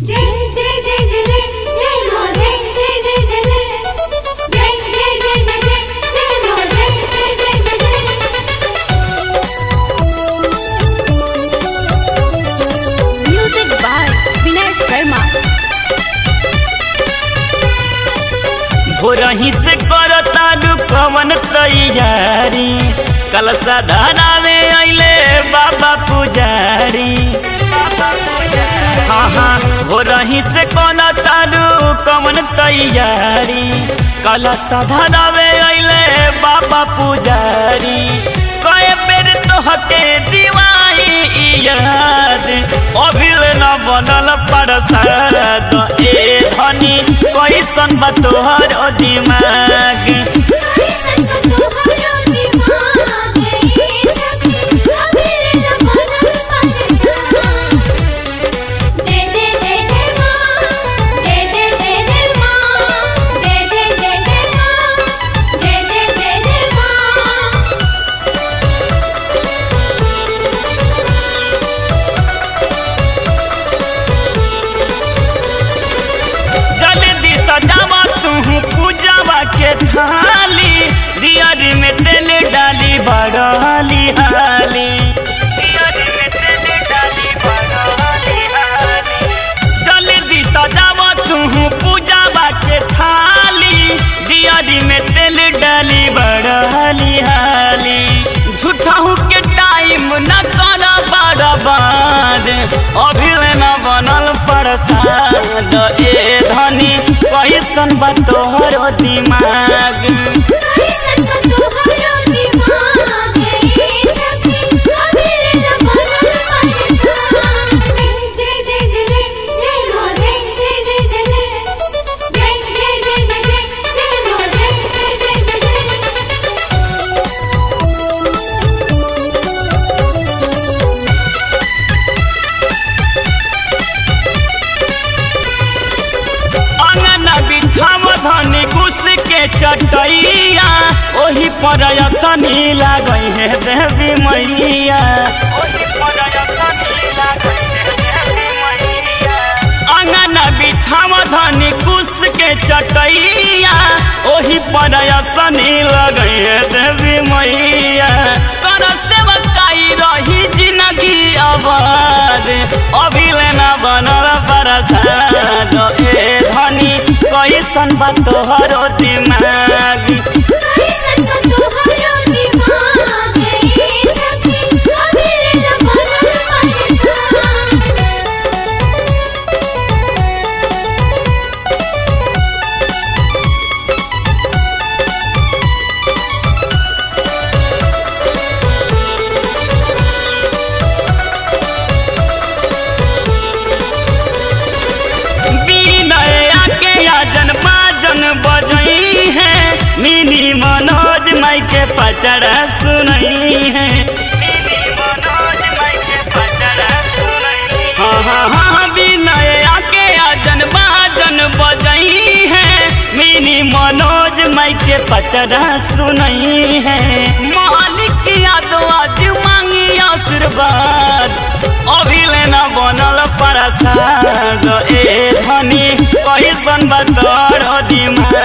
जय जय जय जय जय जय मो जय जय जय जय जय जय जय जय जय जय जय मो जय जय जय जय जय म्यूजिक बाय विनय शर्मा भोरही से करता कवन तैयारी कल साधना में अइले बाबा पुजारी हाँ हाँ भोरही से कौन तारू कवन तैयारी कल साधना में अइले बाबा पुजारी कए बेर तोहके दिवाई याद अभिल न बनल प्रसाद ए धनी कैसन बा तोहर दिमाग कैसन तोहरो दिमाग ये सखी अभिले न बनल परसान जय जय जय जय माँ जय जय जय जय माँ जय जय जय जय माँ जय जय जय जय माँ जल्दी सजावा तू पूजावा के थाली दियारी में तेल डाली बड़ाली हाली दियारी में तेल डाली बड़ाली हाली जल्दी सजावा तू पूजावा के थाली दियारी में तेल डाली बड़ाली हाली झूठाऊ के टाइम न कर बर्बाद अभी न बनल प्रसाद ए धनी कैसन बा तोहर दिमाग कैसन तोहरो दिमाग ये सखी अभिले न बनल परसान जय जय जय जय जय मो जय जय जय जय जय जय जय जय जय जय जय मो जय जय जय जय जय अंगना बिछाव धनी कुश के चटैया ओही पर असनी लागई है देवी मैया ओही पर असनी लागई है देवी मैया अंगना बिछाव धनी कुश के चटैया ओही पर असनी लगई है देवी मैया कर सेवकाई रही जिंदगी आबाद अभी लेना बनल प्रसाद ए धनी कैसन बा तोहरो दिमाग कैसन तोहरो दिमाग ये सखी अभिले न बनल परसान विनय आके आजन बाजन बजई है मिनी मनोज माई के पचड़ा सुनई है मिनी मनोज माई के पचड़ा सुनई हाँ हाँ हाँ विनय आके आजन बाजन बजई है मिनी मनोज माई के पचड़ा सुनई है मालिक यादव आज मांगी आशीर्वाद अभी लेना बनल प्रसाद ए धनी कैसन बा तोर दिमाग